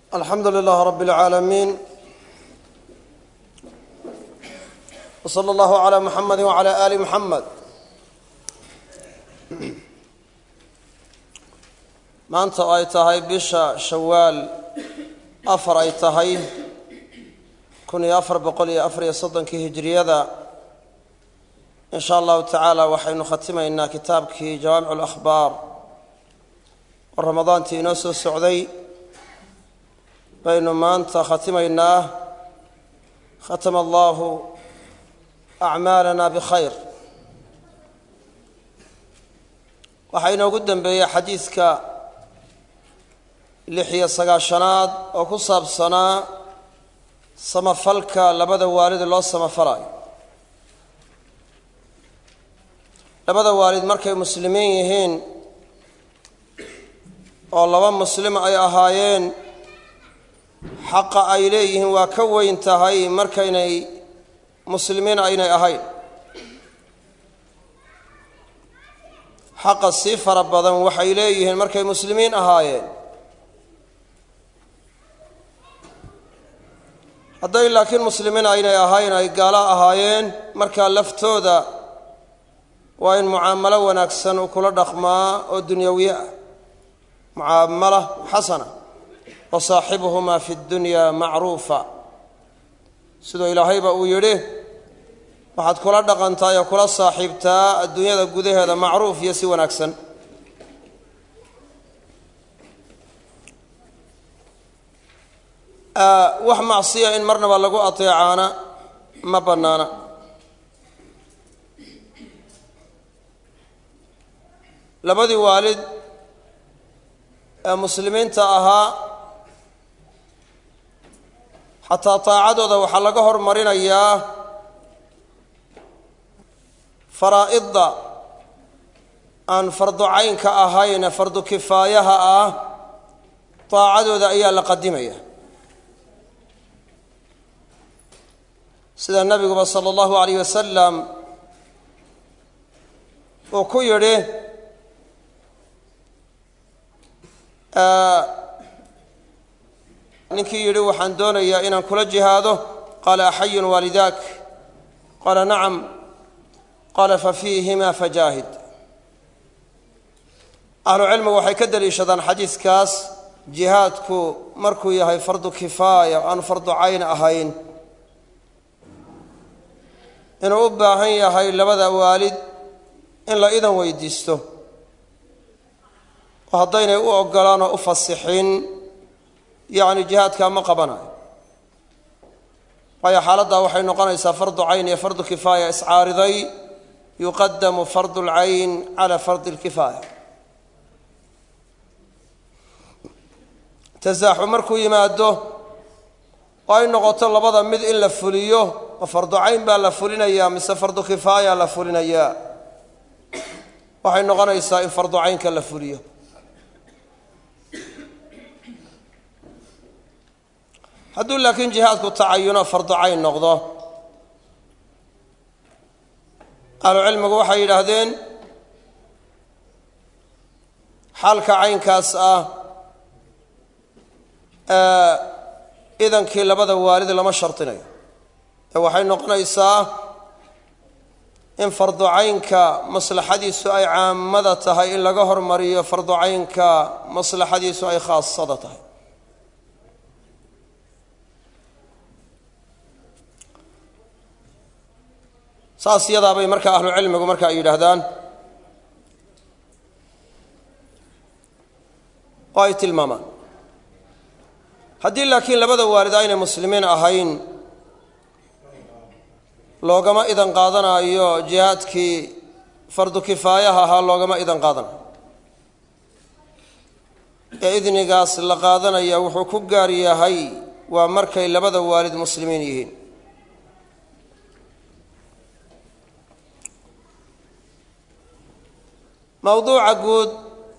alxamdu lilaah rab اlcaalamiin wslى اllahu عlى muxamadi wعlى ali muxamed maanta oo ay tahay bisha shawaal afar ay tahay kun iyo afar boqol iyo afar iyo soddonkii hijiriyada in sha allahu tacaala waxaynu khatimaynaa kitaabkii jawaamic اlakhbaar oo ramadaantii inoo soo socday baynu maanta khatimaynaa khatama allahu acmaalana bikhayr waxaa inoogu dembeeyey xadiidka lix iyo sagaashanaad oo ku saabsanaa samafalka labada waalid loo samafalayo labada waalid markay muslimiin yihiin oo laba muslim ay ahaayeen xaqa ay leeyihiin waa ka weyn tahay markaynay muslimiin aynay ahayn xaqa sii fara badan waxay leeyihiin markay muslimiin ahaayeen hadday laakiin muslimiin aynay ahayn ay gaalo ahaayeen markaa laftooda waa in mucaamalo wanaagsan uu kula dhaqmaa oo dunyawiye ah mucaamala xasana wa saaxibuhumaa fi dunya macruufa siduu ilaahayba uu yidhi waxaad kula dhaqantahay oo kula saaxiibtaa adduunyada gudaheeda macruuf iyo si wanaagsan wax macsiya in marnaba lagu ateecaana ma bannaana labadii waalid ee muslimiinta ahaa xataa taacadooda waxaa laga hormarinayaa faraa'idda aan fardu caynka ahayn ee fardu kifaayaha ah taacadooda ayaa la qadimaya sida nebiguba sala allahu alayh wasalam uu ku yidhi ninkii yidhi waxaan doonayaa inaan kula jihaado qaala axayun waalidaak qaala nacam qaala fa fiihima fajaahid ahlu cilmigu waxay ka deliishadaan xadiidkaas jihaadku markuu yahay fardu kifaaya o aan fardu cayn ahayn inuu u baahan yahay labada waalid in la idan weydiisto oo haddaynay u ogolaan oo u fasixin yacni jihaadkaa ma qabanayo waayo xaaladdaa waxay noqonaysaa fardu cayn iyo fardu kifaaya iscaariday yuqadamu fardu lcayn cala fardi lkifaaya tasaaxu markuu yimaado oo ay noqoto labada mid in la fuliyo oo fardu cayn baa la fulinayaa mise fardu kifaaya la fulinayaa waxay noqonaysaa in fardu caynka la fuliyo hadduu laakiin jihaadku tacayuno fardu cayn noqdo ahlucilmigu waxay yidhaahdeen xaalka caynkaas ah idankii labada waalid lama shardinayo ee waxay noqonaysaa in fardu caynka maslaxadiisu ay caamada tahay in laga hormariyo fardu caynka maslaxadiisu ay khaasada tahay saas yadaabay marka ahlu cilmigu marka ay yidhaahdaan oo ay tilmaamaan haddii laakiin labada waalid aynay muslimiin ahayn loogama idan qaadanayo jihaadkii fardu kifaayaha ahaa loogama idan qaadanayo ee idnigaas la qaadanaya wuxuu ku gaar yahay waa markay labada waalid muslimiin yihiin mawduuca guud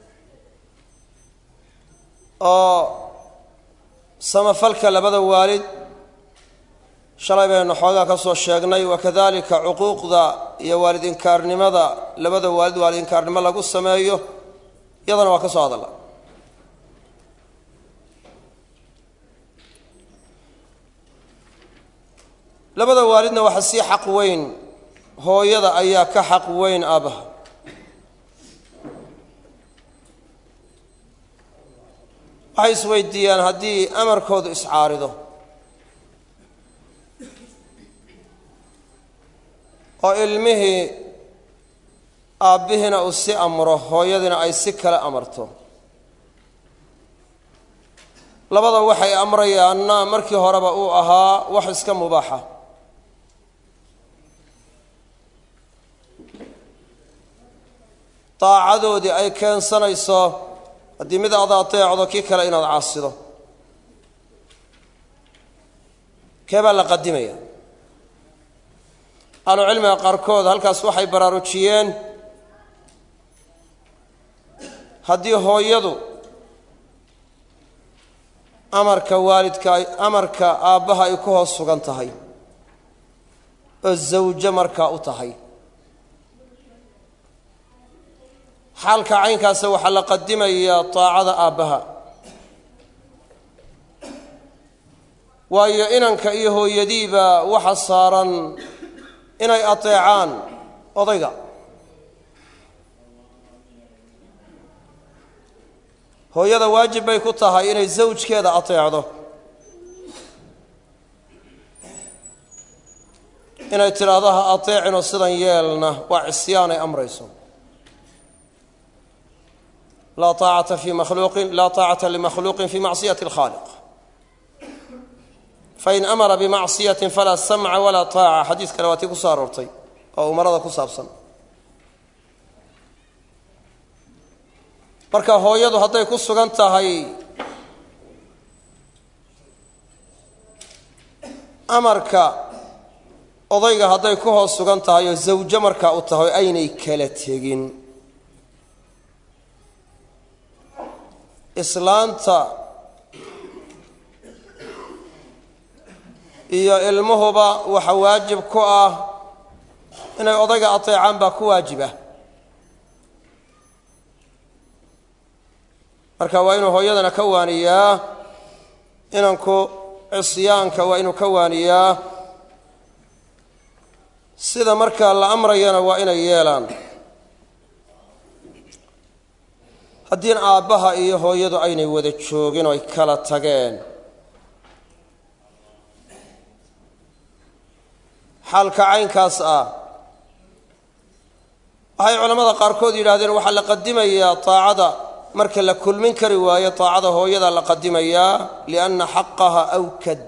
oo samafalka labada waalid shalay baynu xoogaa ka soo sheegnay wakadalika cuquuqda iyo waalid inkaarnimada labada waalid waalid inkaarnimo lagu sameeyo iyadana waa ka soo hadalla labada waalidna waxa sii xaq weyn hooyada ayaa ka xaq weyn aabbaha waxay isweydiiyaan haddii amarkoodu iscaarido oo ilmihii aabbihiina uu si amro hooyadiina ay si kale amarto labada waxay amrayaanna markii horeba uu ahaa wax iska mubaaxa daacadoodii ay keensanayso haddii mid aad ateecdo kii kale inaad caasido kee baa la qadimaya ahlucilmiga qaarkood halkaas waxay baraarujiyeen haddii hooyadu amarka waalidka amarka aabbaha ay ku hoos sugan tahay oo zawjo markaa u tahay xaalka caynkaasa waxaa la qadimayaa taacada aabbaha waayo inanka iyo hooyadiiba waxa saaran inay ateecaan odayga hooyada waajib bay ku tahay inay zawjkeeda ateecdo inay tidhaahdo ha ateecinoo sidan yeelna waa cisyaan ay amrayso laa taacata fi makhluuqin laa taacata limakhluuqin fi macsiyati alkhaaliq fain amara bimacsiyatin falaa samca walaa taaca xadiis kale waa tii ku soo aroortay oo umarada ku saabsan marka hooyadu hadday ku sugan tahay amarka odayga hadday ku hoos sugan tahay oo zawjo markaa u tahay aynay kala tegin islaanta iyo ilmuhuba waxa waajib ku ah inay odayga ateecaan baa ku waajiba marka waa inuu hooyadana ka waaniyaa inanku cisyaanka waa inuu ka waaniyaa sida markaa la amrayana waa inay yeelaan haddiin aabbaha iyo hooyadu aynay wada joogin oo ay kala tageen xaalka caynkaas ah waxay culammada qaarkood yidhaahdeen waxaa la qadimayaa taacada marka la kulmin kari waayo taacada hooyada la qadimayaa lianna xaqaha awkad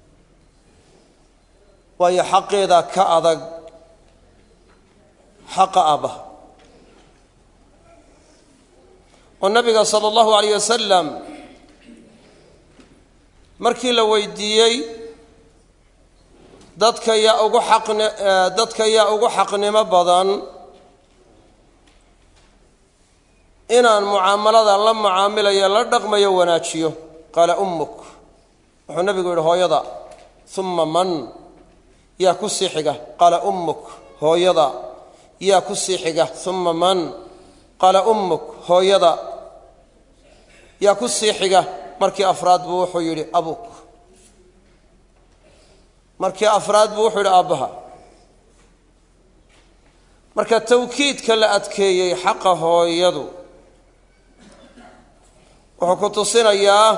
waayo xaqeedaa ka adag xaqa aabbaha oo nabiga sala allahu alayh wasalam markii la weydiiyey dadka yaa ugu xaqn dadka yaa ugu xaqnimo badan inaan mucaamalada la mucaamilayo la dhaqmayo wanaajiyo qaala ummuk wuxuu nabigu yidhi hooyada uma man yaa ku sii xiga qaala ummuk hooyada yaa ku sii xiga uma man qaala ummuk hooyada yaa ku sii xiga markii afraad buu wuxuu yidhi abuk markii afraad buu wuxuu yidhi aabbaha marka tawkiidka la adkeeyey xaqa hooyadu wuxuu ku tusinayaa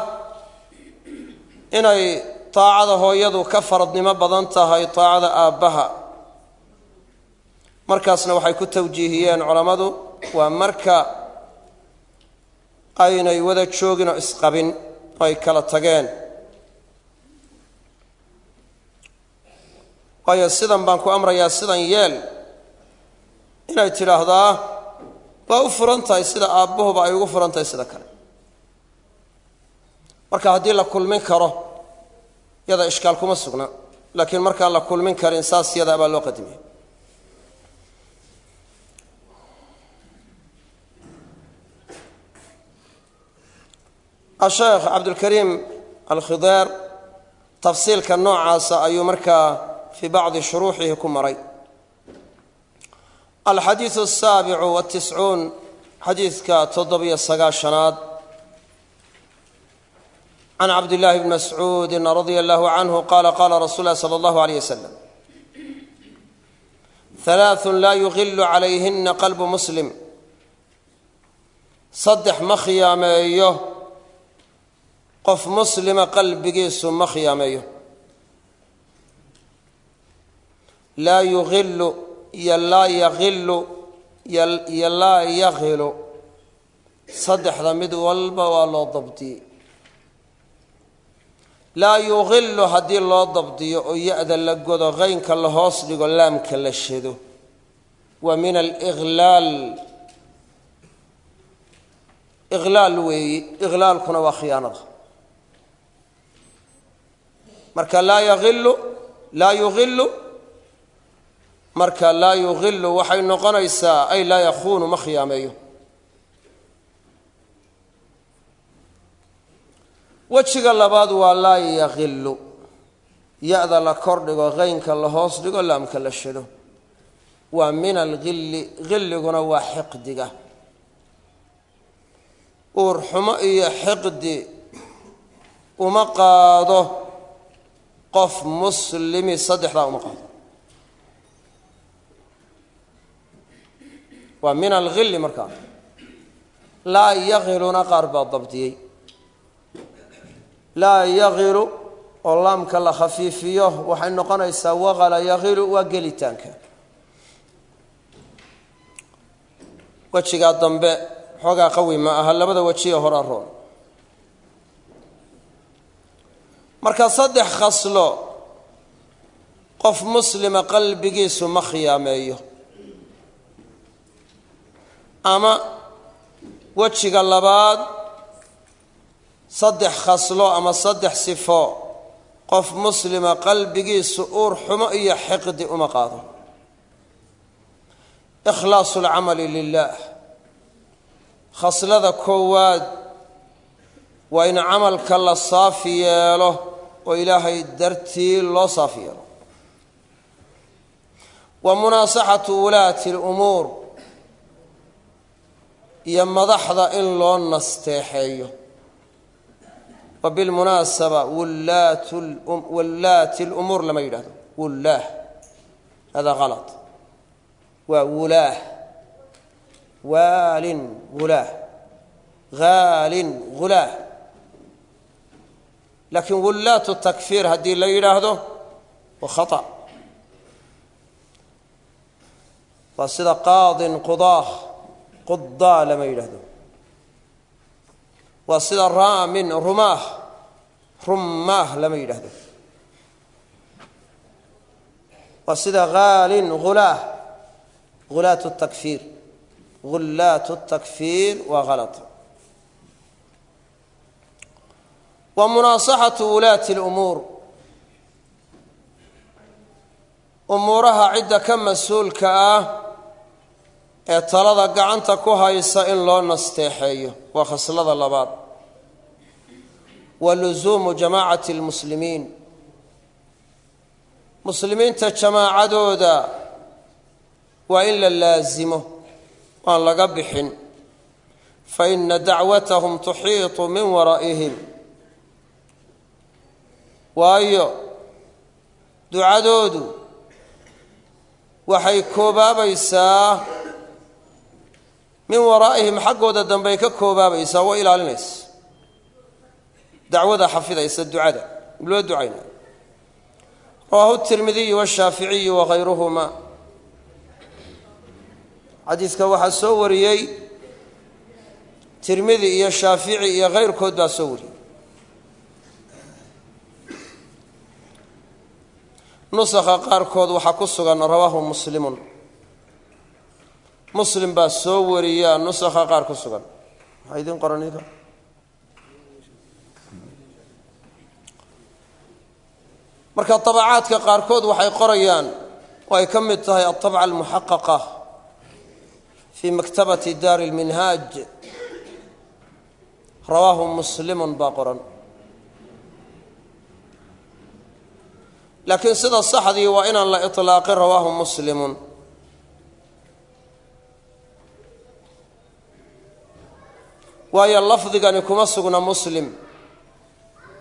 inay taacada hooyadu ka faradnimo badan tahay taacada aabbaha markaasna waxay ku tawjiihiyeen culammadu waa marka aynay wada joogin oo isqabin oo ay kala tageen waayo sidan baan ku amrayaa sidan yeel inay tidhaahdaa waa u furan tahay sida aabbahuba ay ugu furan tahay sida kale marka haddii la kulmin karo yada ishkaal kuma sugna laakiin markaan la kulmin karin saas yadaa baa loo qadimaya asheekh cabdulkariim alkhideer tafsiilka noocaasa ayuu markaa fii bacdi shuruuxihi ku maray alxadiidu asaabicu watiscuun xadiidka toddobiyo sagaashanaad can cabdillaahi bni mascuudin radia allahu canhu qaala qaala rasuul lahi sala allahu aleyh wasalam halaathun laa yuqilu calayhina qalbu muslim saddex ma khiyaameeyo qof muslima qalbigiisu ma khiyaameeyo laa yuqilu iyo laa yaqilu iyo laa yaqilu saddexda mid walba waa loo dabdiyey laa yuqilu haddii loo dabdiyo oo ya-da la godo qaynka la hoos dhigo laamka la shado wa min aliqlaal iqlaal weeyi iqlaalkuna waa khiyaanada marka laa yaqilu laa yuqilu marka laa yuqilu waxay noqonaysaa ay laa yakuunu ma khiyaameeyo wejiga labaad waa laa yaqilu ya-da la kor dhigo qaynka la hoos dhigo laamka la shado waa min alqilli qilliguna waa xiqdiga uurxumo iyo xiqdi uma qaado qof muslimi saddexdaa uma qaado waa min alqilli markaa laa yaqiluna qaar baa dabdiyey laa yaqilu oo laamka la khafiifiyo waxay noqonaysaa waqala yaqilu waa gelitaanka wejigaa dambe xoogaa qawi ma aha labada wejiye hora roon marka saddex khaslo qof muslima qalbigiisu ma khiyaameeyo ama wejiga labaad saddex khaslo ama saddex sifo qof muslima qalbigiisu uur xumo iyo xiqdi uma qaado ikhlaasu lcamali lilah khaslada koowaad waa in camalka la saafi yeelo oo ilaahay dartii loo saafi yeelo wa munaasaxatu wulaati lumuur iyo madaxda in loo nasteexeeyo wa bilmunaasaba wallaati lumuur lama yidhahdo wullaah hada halط waa wulaah waalin hulaah haalin hulaah laakiin wullaatu takfiir haddii la yidhaahdo waa khata waa sida qaadin qudaah qudaa lama yidhaahdo waa sida raamin rumaah rummaah lama yidhaahdo waa sida haalin hulaah hulaat takfiir hullaat takfiir waa halط wa munaasaxatu wulaati lumuur umuuraha cidda ka mas-uulka ah ee talada gacanta ku haysa in loo nasteexeeyo waa khaslada labaad wa lusuumu jamaacati lmuslimiin muslimiinta jamaacadooda waa in la laasimo aan laga bixin fa ina dacwatahum tuxiitu min waraa'ihim waayo ducadoodu waxay koobaabaysaa min waraa'ihim xaggooda dambey ka koobaabaysaa waa ilaalinaysa dacwada xafidaysa ducada loo ducaynayo rawaahu tirmidiyu washaaficiyu wakayruhuma xadiidka waxaa soo wariyey tirmidi iyo shaafici iyo kayrkood baa soo wariyey nusakha qaarkood waxaa ku sugan rawaahu muslimun muslim baa soo wariyaa nusakha qaar ku sugan maxaa idiin qoran idinka marka tabacaadka qaarkood waxay qorayaan oo ay ka mid tahay altabca almuxaqaqa fii maktabati daari lminhaaj rawaahu muslimun baa qoran laakiin sida saxdii waa inaan la iطlaaqin rawaahu muslimun waayo lafdigani kuma sugna muslim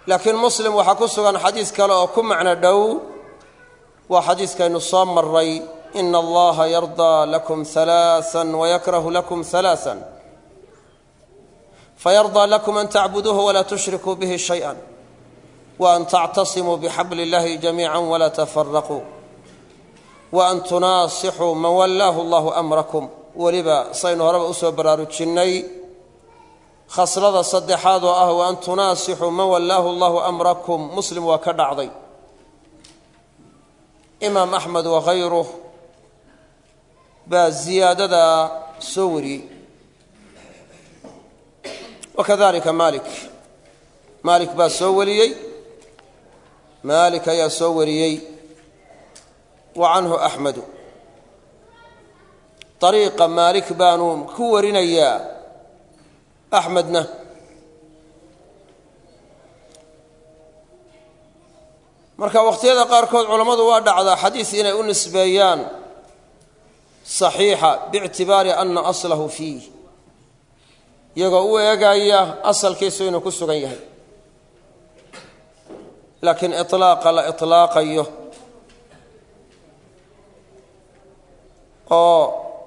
laakiin muslim waxaa ku sugan xadiis kale oo ku macno dhow waa xadiiskaynu soo maray ina allaha yardaa lakum halaaan wayakrahu lakum halaaan fayardaa lakum an tacbuduuhu walaa tushrikuu bihi shayئa wa an tactasimuu bixabli اllahi jamiica walaa tafaraquu wa an tunaasixuu man wallaahu allahu amrakum weliba saynu horeba usoo baraarujinnay khaslada saddexaad oo ah wa an tunaasixuu man wallaahu allahu amrakum muslim waa ka dhacday imaam axmed wakayruh baa ziyaadadaa soo wariyey wakadalika maalik maalik baa soo wariyey maalik ayaa soo wariyey wa canhu axmedu ariiqa maalik baanu ku warinayaa axmedna marka wakhtiyada qaarkood culammadu waa dhacdaa xadiis inay u nisbeeyaan saxiixa biictibaari ana aslahu fiih iyagoo u eegaya asalkiisu inuu ku sugan yahay laakiin iطlaaqa la iطlaaqayo oo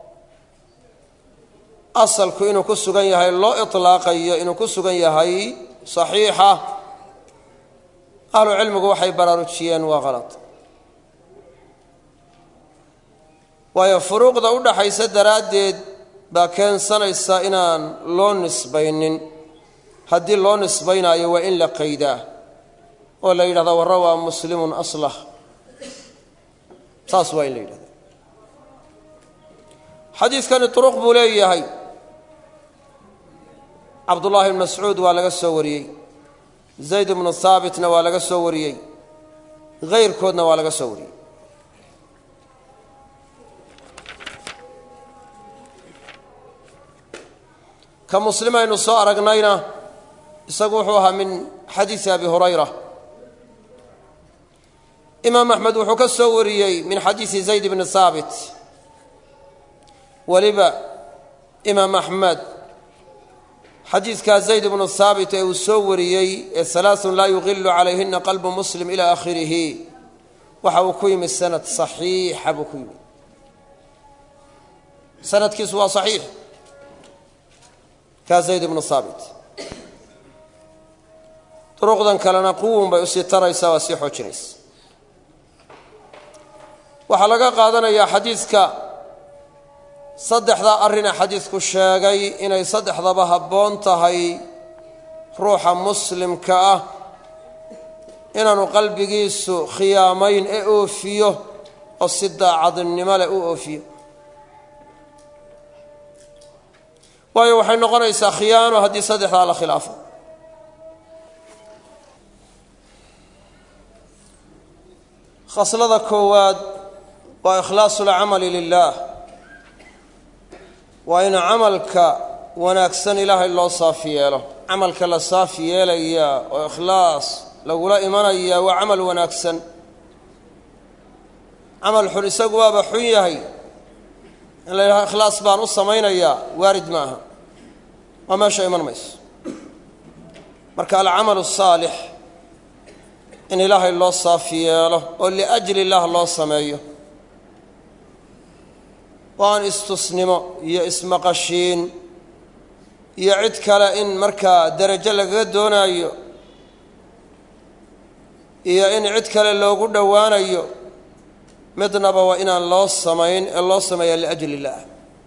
asalku inuu ku sugan yahay loo iطlaaqayo inuu ku sugan yahay saxiixa ahlu cilmigu waxay baraarujiyeen waa kalad waayo furuuqda u dhaxaysa daraaddeed baa keensanaysa inaan loo nisbaynin haddii loo nisbaynaayo waa in la qaydaa oo la yidhahda warra waa muslimun aslah saas waa in la yidhahda xadiidkani duruq buu leeyahay cabdullaahi bn mascuud waa laga soo wariyey zayd bnu haabitna waa laga soo wariyey hayrkoodna waa laga soo wariyey ka muslim aynu soo aragnayna isagu wuxuu ahaa min xadiisi abi hurayra imaam axmed wuxuu ka soo wariyey min xadiisi zayd bni haabit weliba imaam axmed xadiidkaa zayd bnu haabit ee uu soo wariyey ee halaaثun laa yuqilu calayhina qalbu muslim ila akhirihi waxa uu ku yimi sanad saxiixa buu ku yimi sanadkiisu waa saxiix kaa zayd bnu haabit duruqdan kalena quwun bay usii taraysaa waa sii xoojinaysa waxaa laga qaadanayaa xadiidka saddexdaa arrina xadiidku sheegay inay saddexdaba habboon tahay ruuxa muslimka ah inaanu qalbigiisu khiyaamayn ee oofiyo oo si daacadnimo leh u oofiyo waayo waxay noqonaysaa khiyaano haddii saddexdaa la khilaafo khaslada koowaad waa ikhlaasu lcamali lilah waa in camalka wanaagsan ilaahay loo saafi yeelo camalka la saafi yeelaya oo ikhlaas lagula imanaya waa camal wanaagsan camal xun isagu waaba xun yahay in la yidhaha ikhlaas baan u samaynayaa waarid ma aha waa meesha iman mayso marka alcamalu asaalix in ilaahay loo saafi yeelo oo liajli illaah loo sameeyo oo aan istusnimo iyo ismaqashiin iyo cid kale in markaa derajo lagaga doonaayo iyo in cid kale loogu dhowaanayo midnaba waa inaan loo samayn ee loo sameeya liajli illaah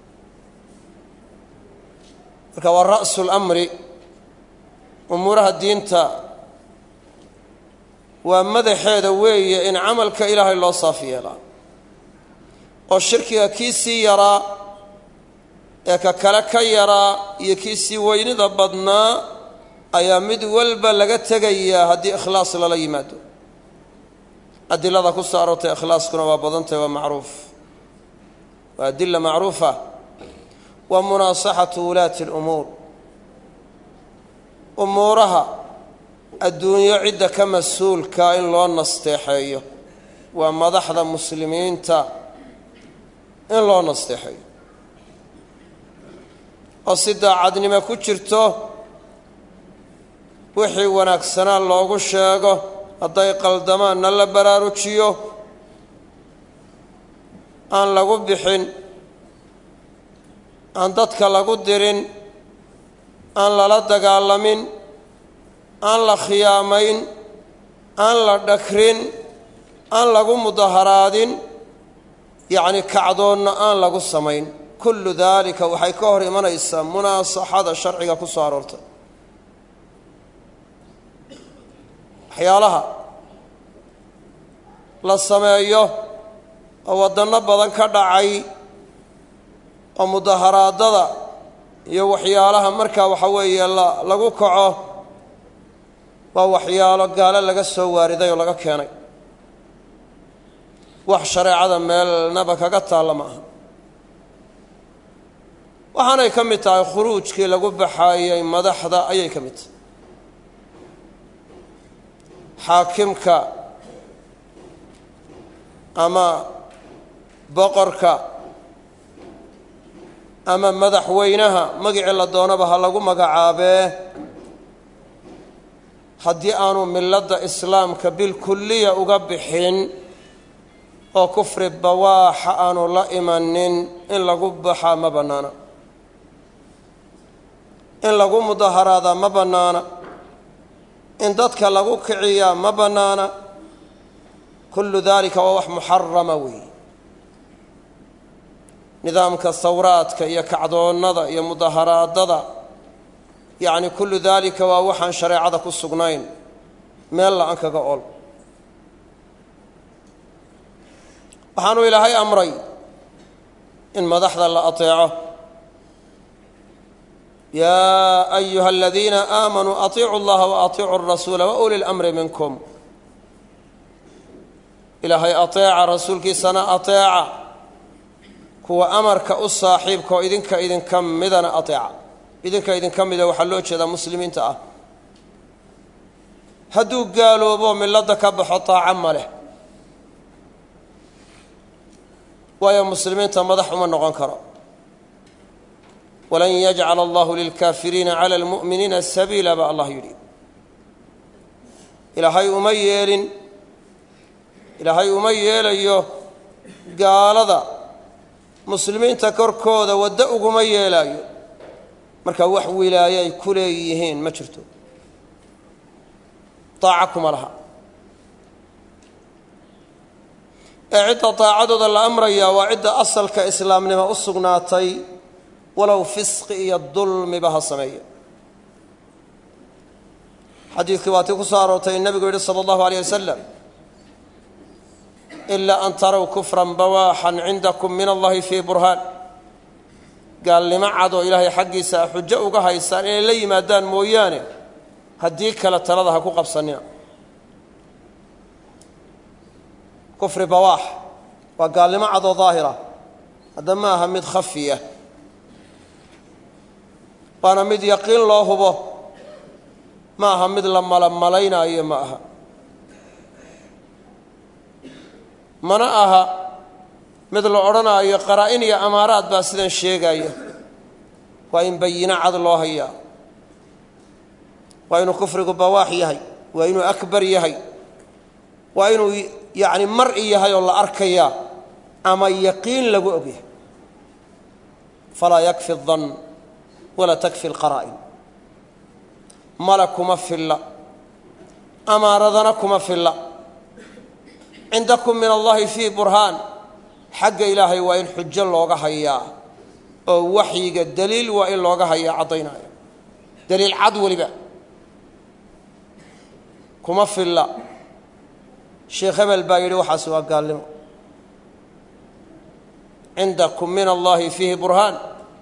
marka waa ra'su lamri umuuraha diinta waa madaxeeda weeye in camalka ilaahay loo saafi yeelaa oo shirkiga kii sii yaraa ee ka kale ka yaraa iyo kii sii weynida badnaa ayaa mid walba laga tegayaa haddii ikhlaas lala yimaado adilada ku soo aroortay ikhlaaskuna waa badantahy waa macruuf waa adila macruufa wa munaasaxatu wulaati اlumuur umuuraha adduunyo cidda ka mas-uulka in loo nasteexeeyo waa madaxda muslimiinta in loo nasteexeeyo oo si daacadnimo ku jirto wixii wanaagsanaa loogu sheego hadday qaldamaanna la baraarujiyo aan lagu bixin aan dadka lagu dirin aan lala dagaalamin aan la khiyaamayn aan la dhakrin aan lagu mudaharaadin yacni kacdoonna aan lagu samayn kullu daalika waxay ka hor imanaysaa munaasaxada sharciga ku soo aroortay waxyaalaha la sameeyo oo waddanno badan ka dhacay oo mudaharaadada iyo waxyaalaha markaa waxa weeye la lagu kaco waa waxyaalo gaalo laga soo waariday oo laga keenay wax shareecada meelnaba kaga taalla ma aha waxaanay ka mid tahay khuruujkii lagu baxaayey madaxda ayay ka mid tahay xaakimka ama boqorka ama madaxweynaha magicii la doonaba ha lagu magacaabee haddii aanu milladda islaamka bilkulliya uga bixin oo kufri bawaaxa aanu la imanin in lagu baxaa ma bannaana in lagu mudaharaadaa ma bannaana in dadka lagu kiciyaa ma bannaana kullu daalika waa wax muxarama weeye nidaamka sawraadka iyo kacdoonnada iyo mudaharaadada yacni kullu daalika waa waxaan shareecada ku sugnayn meel la-an kaga ol waxaanu ilaahay amray in madaxda la ateeco yaa ayuha aladiina aamanuu atiicu اllaha waatiicu الrasuula wauli اlamri minkum ilaahay ateeca rasuulkiisana ateeca kuwa amarka u saaxiibka oo idinka idinka midana ateeca idinka idinka mida waxaa loo jeedaa muslimiinta ah hadduu gaaloobo milladda ka baxo taaca ma leh waayo muslimiinta madax uma noqon karo walan yajcala allahu lilkaafiriina cala almu'miniina sabiila baa allah yidhi ilaahay uma yeelin ilaahay uma yeelayo gaalada muslimiinta korkooda waddo uguma yeelaayo marka wax wilaayo ay ku leeyihiin ma jirto daaca kuma laha ee cidda daacadooda la amrayaa waa cidda asalka islaamnimo u sugnaatay walow fisqi iyo dulmiba ha sameeya xadiidkii waatii ku soo aroortay in nebigu yidhi sala allahu aleyh wasalam ilaa an taraw kufran bawaaxan cindakum min allahi fii burhaan gaalnimo cad oo ilaahay xaggiisa a xujo uga haysaan inay la yimaadaan mooyaane haddii kale talada ha ku qabsanina kufri bawaax waa gaalnimo cad oo daahira hadda ma aha mid khafiya waana mid yaqiin loo hubo ma aha mid la malamalaynayo ma aha mana aha mid la odhanaayo qaraa-in iyo amaaraad baa sidan sheegaya waa in bayino cad loo hayaa waa inuu kufrigu bawaax yahay waa inuu akbar yahay waa inuu yacni mar'i yahay oo la arkayaa ama yaqiin lagu ogyahay falaa yakfi dan walaa takfi alqaraa'in mala kuma filla amaaradana kuma filla cindakum min allahi fii burhaan xagga ilaahay waa in xujo looga hayaa oo waxyiga daliil waa in looga hayaa caddaynaayo daliil cad weliba kuma filla sheekh hebel baa yidhi waxaas waa gaalnimo cindakum min allahi fiihi burhaan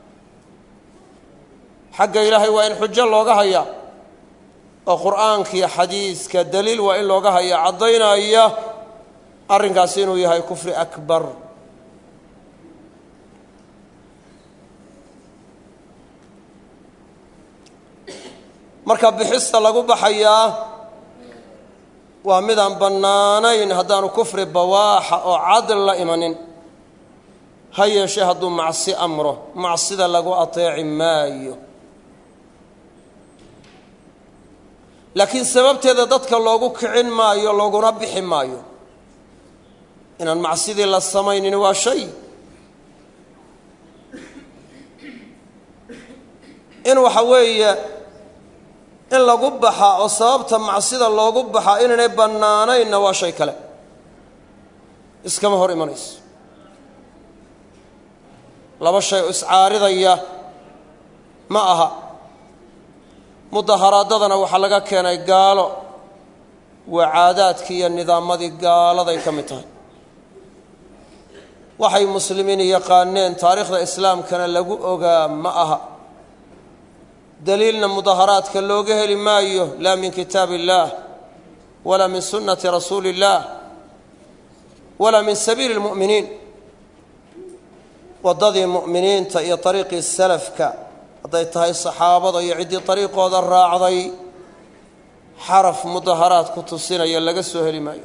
xagga ilaahay waa in xujo looga hayaa oo qur'aankiiyo xadiiska daliil waa in looga hayaa caddaynaya arrinkaasi inuu yahay kufri akbar marka bixista lagu baxayaa waa midaan bannaanayn haddaanu kufri bawaaxa oo cadl la imanin ha yeeshee hadduu macsi amro macsida lagu ateeci maayo laakiin sababteeda dadka loogu kicin maayo looguna bixi maayo inaan macsidii la samaynin waa shay in waxa weeye in lagu baxaa oo sababta macsida loogu baxaa inaynay bannaanaynna waa shay kale iskama hor imanayso laba shay oo iscaaridaya ma aha mudaharaadadana waxaa laga keenay gaalo waa caadaadkii iyo nidaamadii gaaladay ka mid tahay waxay muslimiin yaqaaneen taariikhda islaamkana lagu ogaa ma aha daliilna mudaharaadka looga heli maayo laa min kitaab illaah walaa min sunnati rasuuli illaah walaa min sabiili lmu'miniin waddadii mu'miniinta iyo ariiqii salafka hadday tahay saxaabada iyo ciddii ariiqooda raacday xaraf mudaharaad ku tusinaya laga soo heli maayo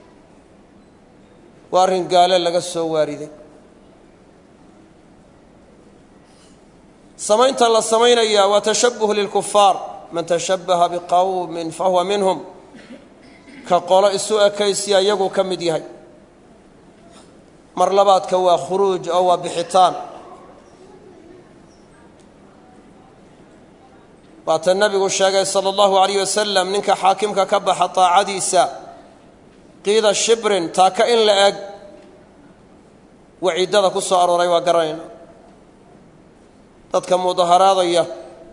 waa arrin gaale laga soo waariday samaynta la samaynaya waa tashabuh lilkufaar man tashabbaha biqowmin fahuwa minhum ka qolo isu ekaysiya iyaguu ka mid yahay mar labaadka waa khuruuj oo waa bixitaan waata nebigu sheegay sala allahu alayh wasalam ninka xaakimka ka baxa taacadiisa qiida shibrin taaka in la eg waciidada ku soo arooray waa garanayna dadka mudaharaadaya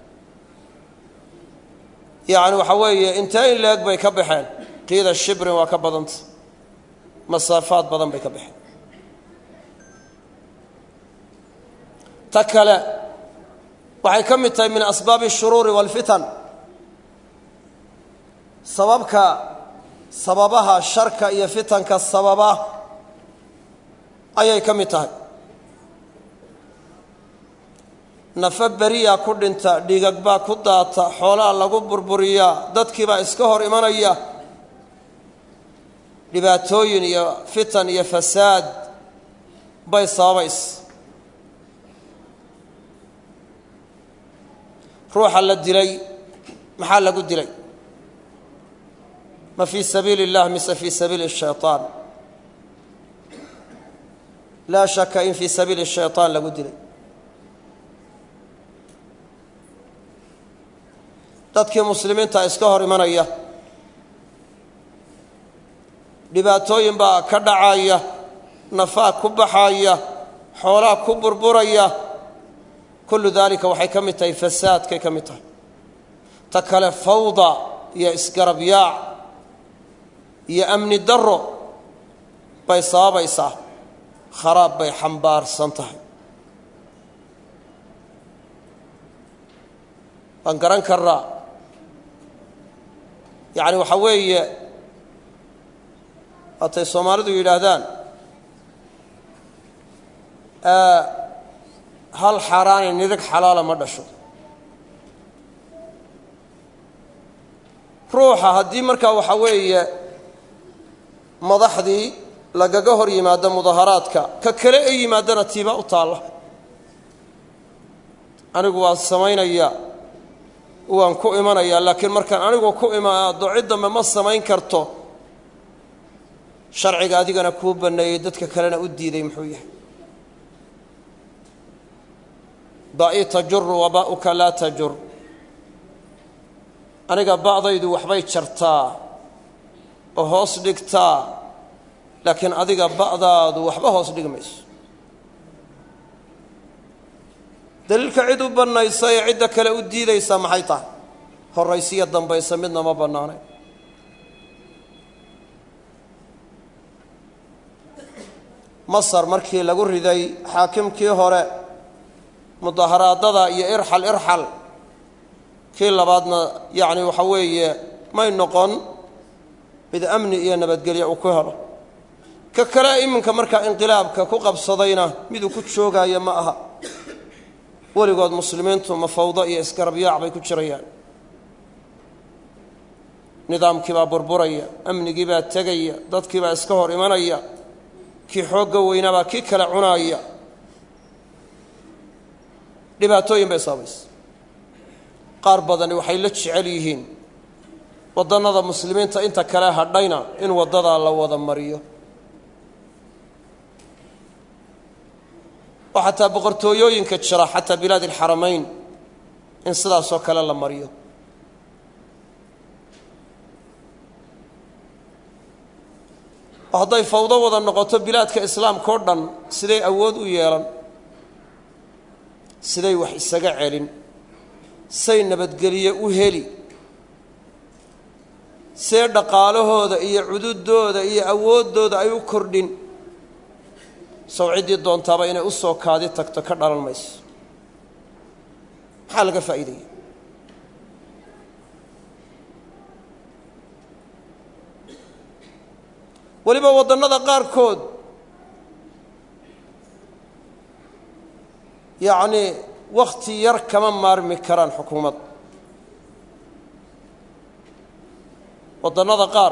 yacni waxa weeye intee in la eg bay ka baxeen qiida shibrin waa ka badanta masaafaad badan bay ka baxeen ta kale waxay ka mid tahay min asbaabi ashuruuri waalfitan sababka sababaha sharka iyo fitanka sababa ayay ka mid tahay nafa beriyaa ku dhinta dhigag baa ku daata xoolaa lagu burburiyaa dadkiibaa iska hor imanaya dhibaatooyin iyo fitan iyo fasaad bay sababays ruuxa la dilay maxaa lagu dilay ma fii sabiili اllah mise fii sabiili الshayطaan laa shaka in fii sabiili الshayطaan lagu dilay dadkii muslimiinta iska hor imanaya dhibaatooyin baa ka dhacaya nafaa ku baxaya xoolaa ku burburaya kullu daalika waxay ka mid tahay fasaadkay ka mid tahay ta kale fawda iyo isgarab yaac iyo amni darro bay sababaysaa kharaab bay xambaarsan tahay waan garan karnaa yacni waxaa weeye waatay soomaalidu yidhaahdaan hal xaaraani nidig xalaala ma dhasho ruuxa haddii markaa waxaa weeye madaxdii lagaga hor yimaado mudaharaadka ka kale e yimaadana tiiba u taalla anigu waan samaynayaa waan ku imanayaa laakiin markaan anigu ku imaado cid dambe ma samayn karto sharciga adigana kuu banneeyey dadka kalena u diiday muxuu yahay ba'i tajuru wa ba'uka laa tajur aniga ba'daydu waxbay jartaa oo hoos dhigtaa laakiin adiga ba'daadu waxba hoos dhigi mayso daliilka cid u bannaysa ee cidda kale u diidaysa maxay tahay horraysiyo dambaysa midna ma bannaanay masar markii lagu riday xaakimkii hore mudaharaadada iyo irxal irxal kii labaadna yacni waxa weeye may noqon mid amni iyo nabadgelyo uu ku helo ka kale iminka markaa inqilaabka ku qabsadayna miduu ku joogaayo ma aha weligood muslimiintu mafawdo iyo isgarabyaac bay ku jirayaan nidaamkii baa burburaya amnigii baa tegaya dadkii baa iska hor imanaya kii xoogga weynaabaa kii kale cunaaya dhibaatooyin bay sababaysa qaar badani waxay la jecel yihiin waddannada muslimiinta inta kale hadhayna in waddadaa la wada mariyo oo xataa boqortooyooyinka jira xataa bilaad alxaramayn in sidaasoo kale la mariyo oo hadday fawdo wada noqoto bilaadka islaamka oo dhan siday awood u yeelan siday wax isaga celin say nabadgelye u heli see dhaqaalahooda iyo cududooda iyo awooddooda ay u kordhin sow ciddii doontaaba inay u soo kaadi tagto ka dhalan mayso maxaa laga faa'iidaya weliba waddannada qaarkood yacnii wakhti yar kama maarmi karaan xukuumad waddannada qaar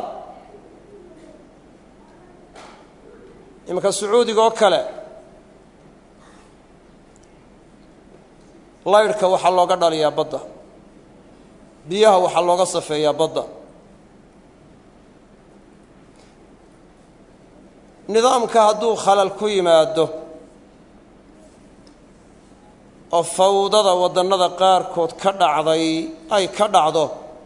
iminka sacuudiga oo kale laydhka waxaa looga dhaliyaa badda biyaha waxaa looga safeeyaa badda nidaamka hadduu khalal ku yimaado oo fawdada waddannada qaarkood ka dhacday ay ka dhacdo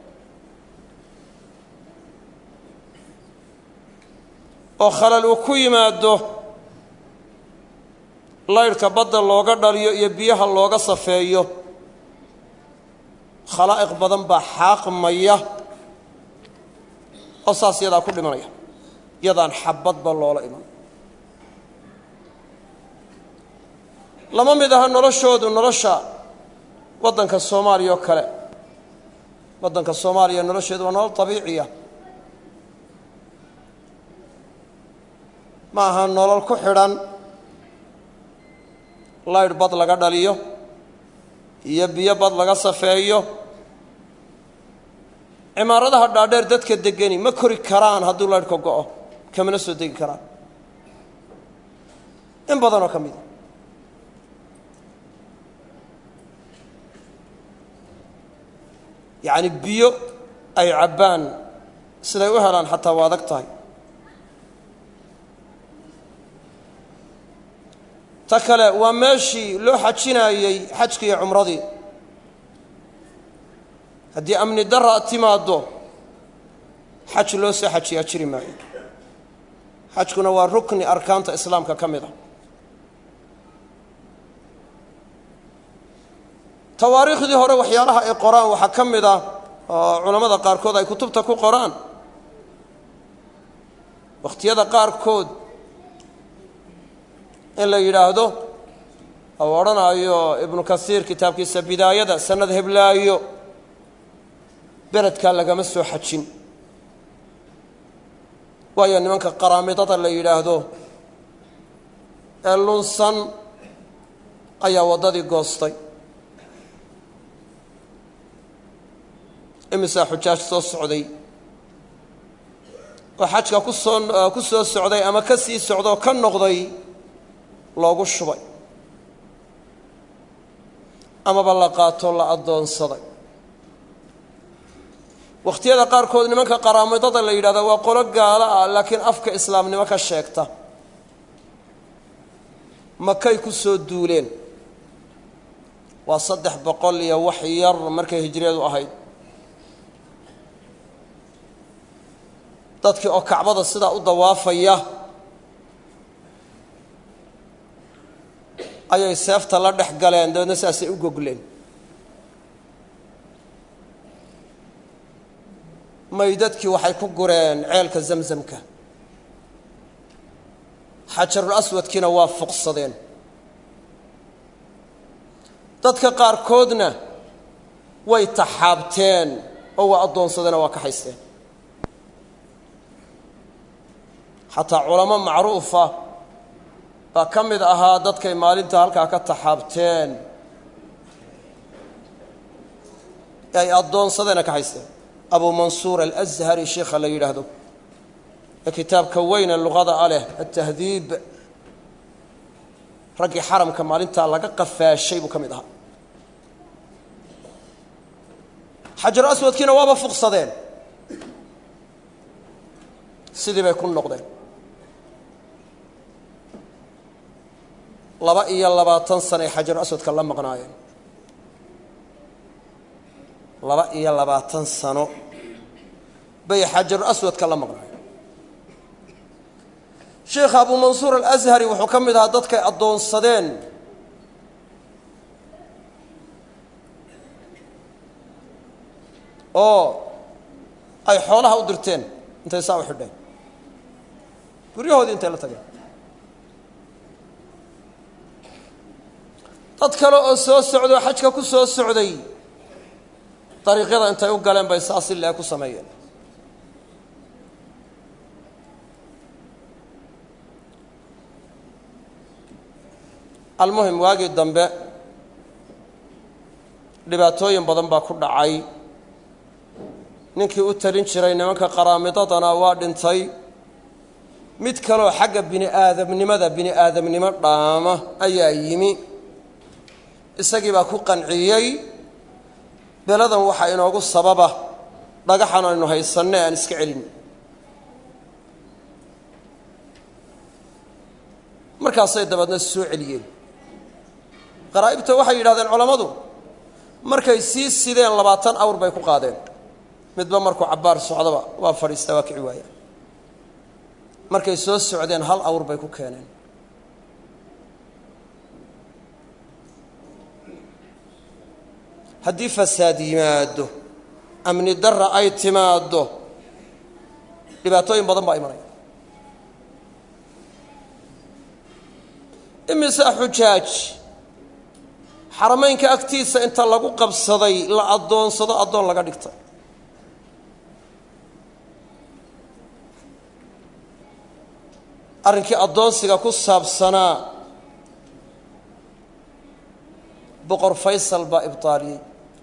oo khalal uu ku yimaado laydhka badda looga dhaliyo iyo biyaha looga safeeyo khalaa'iq badan baa xaaqmaya oo saas yadaa ku dhimanaya yadaan xabadba loola iman lama mid aha noloshoodu nolosha waddanka soomaaliya oo kale waddanka soomaaliya nolosheedu waa nolol dabiiciya ma aha nolol ku xidhan laydh bad laga dhaliyo iyo biyo bad laga safeeyo cimaaradaha dhaadheer dadka degeni ma kori karaan hadduu laydhka go'o kamana soo degi karaan in badanoo ka mida yacni biyo ay cabbaan siday u helaan xataa waa adag tahay ta kale waa meeshii loo xajinaayey xajkii iyo cumradii haddii amni dara timaaddo xaj loo soo xajiyaa jiri maayo xajkuna waa rukni arkaanta islaamka ka mid a tawaariikhdii hore waxyaalaha ay qoraan waxaa ka mid ah oo culammada qaarkood ay kutubta ku qoraan wakhtiyada qaarkood in la yidhaahdo ou odhanaayo ibnu kasiir kitaabkiisa bidaayada sanad heblaayo beledkaa lagama soo xajin waayo nimanka qaraamidada la yidhaahdo ee lunsan ayaa waddadii goostay imisaa xujaaj soo socday oo xajka ku soo ku soo socday ama ka sii socdaoo ka noqday loogu shubay amaba la qaatoo la addoonsaday wakhtiyada qaarkood nimanka qaraamidada la yidhahda waa qolo gaalo ah laakiin afka islaamnimo ka sheegta makay ku soo duuleen waa saddex boqol iyo wax yar markay hijriyadu ahayd dadkii oo kacbada sidaa u dawaafaya ayay seefta la dhex galeen dabeedna sidaasay u gogleen maydadkii waxay ku gureen ceelka zamzamka xajarul aswadkiina waa fuqsadeen dadka qaarkoodna way taxaabteen oo waa addoonsadeen oo waa ka haysteen xataa culamo macruufa baa ka mid ahaa dadkay maalinta halkaa ka taxaabteen ee ay addoonsadeena ka haysteen abu mansuur alashari sheikha la yidhaahdo ee kitaabka weyne luqada a leh atahdiib raggii xaramka maalintaa laga qafaashay buu ka mid ahaa xajaru aswadkiina waaba fuqsadeen sidii bay ku noqdeen laba iyo labaatan sanay xajaru aswadka la maqnaayeen laba iyo labaatan sano bay xajaru aswadka la maqnaayeen sheekha abu mansuur alashari wuxuu ka mid ahaa dadkay addoonsadeen oo ay xoolaha u dirteen intay saa u xidheen guryahoodii intay la tageen dad kale oo soo socdo o xajka ku soo socday dariiqyada intay u galeen bay saas si lee ku sameeyeen almuhim waagii dambe dhibaatooyin badan baa ku dhacay ninkii u talin jiray nimanka qaraamidadana waa dhintay mid kaleoo xagga bini aadamnimada bini aadamnimo dhaama ayaa yimi isagii baa ku qanciyey beladan waxaa inoogu sababa dhagaxan aynu haysanne aan iska celin markaasay dabeedna soo celiyeen qaraa'ibta waxay yidhahdeen culammadu markay sii sideen labaatan awr bay ku qaadeen midba markuu cabbaar socdaba waa fadhiistaa waa kici waaya markay soo socdeen hal awr bay ku keeneen haddii fasaad yimaado amni darra ay timaaddo dhibaatooyin badan baa imanaya imise xujaaj xaramaynka agtiisa inta lagu qabsaday la addoonsado addoon laga dhigtay arrinkii addoonsiga ku saabsanaa boqor faysal baa ibtaaliyey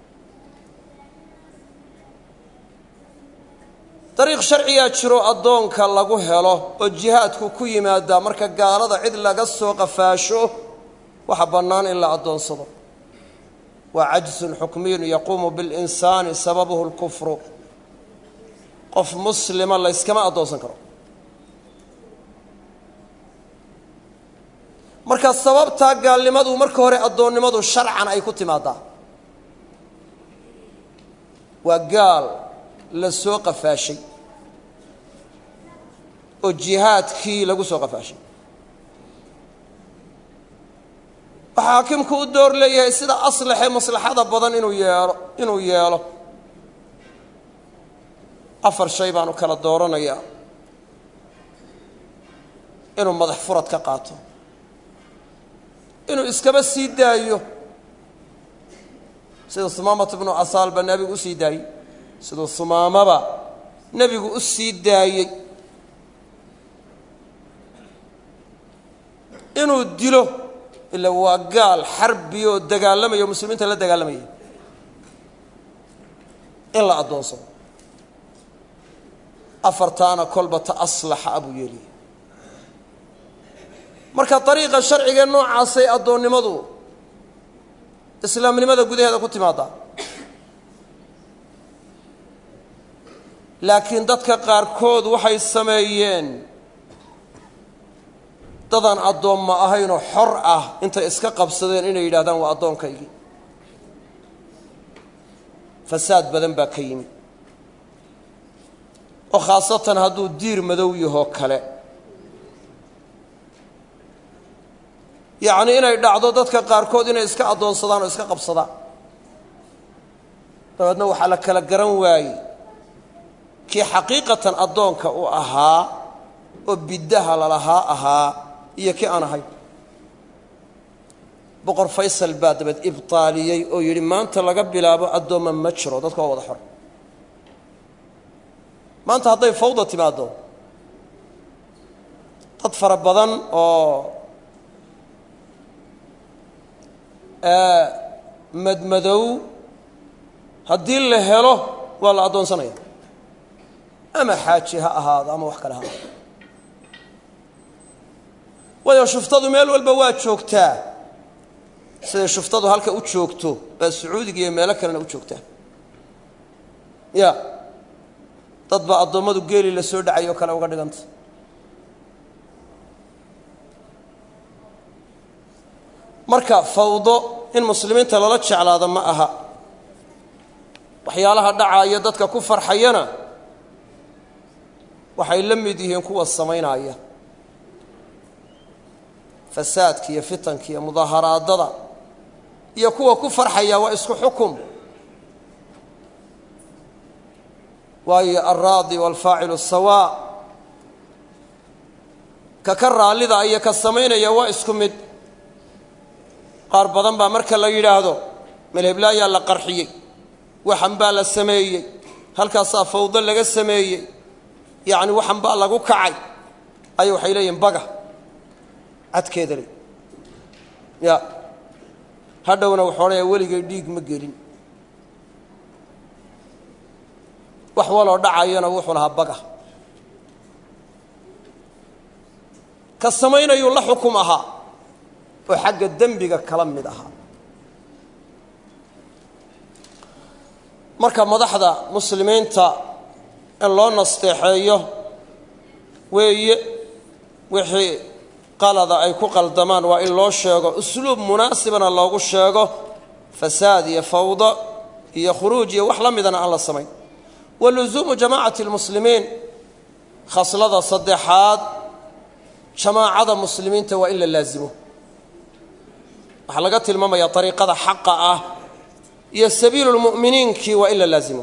dariiq sharcigaa jiro addoonka lagu helo oo jihaadku ku yimaadaa marka gaalada cid laga soo qafaasho waxa bannaan in la addoonsado waa cajsun xukmiyun yaquumu biاlinsaani sababuhu اlkufru qof muslima layskama addoonsan karo marka sababtaa gaalnimadu marka hore addoonnimadu sharcan ay ku timaadaa waa gaal la soo qafaashay oo jihaadkii lagu soo qafaashay waxaa xaakimku u door leeyahay sida aslaxee maslaxada badan inuu yeelo inuu yeelo afar shay baanu kala dooranayaa inuu madax furad ka qaato inuu iskaba sii daayo sida humaamata bnu asaal baa nebigu u sii daayey siduu humaamaba nebigu u sii daayey inuu dilo ila waa gaal xarbi oo dagaalamaya oo muslimiinta la dagaalamaya in la addoonsado afartaana kolba ta aslaxa abuu yeeliya marka dariiqa sharciga noocaasay addoonnimadu islaamnimada gudaheeda ku timaadaa laakiin dadka qaarkood waxay sameeyeen dadaan addoomma ahaynoo xor ah intay iska qabsadeen inay yidhahdaan waa addoonkaygii fasaad badan baa ka yimi oo khaasatan hadduu diir madow yahoo kale yacni inay dhacdo dadka qaarkood inay iska addoonsadaan oo iska qabsadaan dabeedna waxaa la kala garan waayey kii xaqiiqatan addoonka u ahaa oo biddaha lalahaa ahaa iyo kii aan ahayn boqor faysal baa dabeed ibtaaliyey oo yidhi maanta laga bilaabo addoomma ma jiro dadka waa wada xor maanta hadday fawda timaaddo dad fara badan oo madmadow haddii la helo waa la addoonsanaya ama xaaji ha ahaado ama wax kale ha ahaado waayo shuftadu meel walba waa joogtaa siday shuftadu halka u joogto baa sacuudiga iyo meelo kalena u joogtaa ya dad baa addoommadu geeli la soo dhacay oo kale uga dhiganta marka fawdo in muslimiinta lala jeclaado ma aha waxyaalaha dhacaaya dadka ku farxayana waxay la mid yihiin kuwa samaynaya fasaadka iyo fitanka iyo mudaaharaadada iyo kuwa ku farxaya waa isku xukum waayo alraadi waalfaacilu sawaa ka ka raallida iyo ka samaynaya waa isku mid qaar badan baa marka la yidhaahdo melheblaayaa la qarxiyey waxan baa la sameeyey halkaasaa fawdo laga sameeyey yacni waxan baa lagu kacay ayay waxay leeyihin baga cadkeeda le ya hadhowna wuxuu odhanaya weligay dhiig ma gelin wax waloo dhacayana wuxuu lahaa baga ka samaynayuu la xukum ahaa oo xagga dembiga kala mid ahaa marka madaxda muslimiinta in loo nasteexeeyo weeye wixii qalada ay ku qaldamaan waa in loo sheego usluub munaasibana loogu sheego fasaad iyo fawdo iyo khuruuj iyo wax la midana aan la samayn wa lusuumu jamaacati lmuslimiin khaslada saddexaad jamaacada muslimiinta waa in la laasimo waxaa laga tilmaamayaa ariiqada xaqa ah iyo sabiilu lmu'miniinkii waa in la laasimo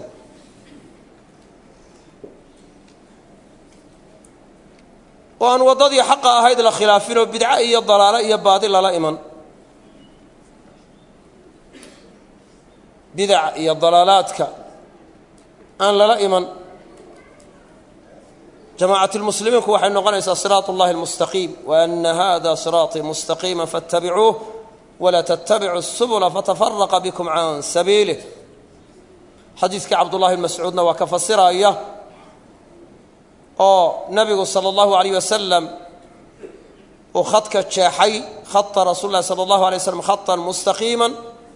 oo aan waddadii xaqa ahayd la khilaafin oo bidco iyo dalaalo iyo baadi lala iman bidac iyo dalaalaadka aan lala iman jamaacat lmuslimiinku waxay noqonaysaa siraat اllahi اlmustaqiim waana hada siraaطii mustaqiima faاtabicuuh walaa tattabicu الsubula fatafaraqa bikum can sabiilih xadiiskii cabdullahi mascuudna waa ka fasiraya oo nabigu salى اllahu alayh wasalam uu khadka jeexay khata rasuul lahi salى اllahu alay waslam khatan mustaqiima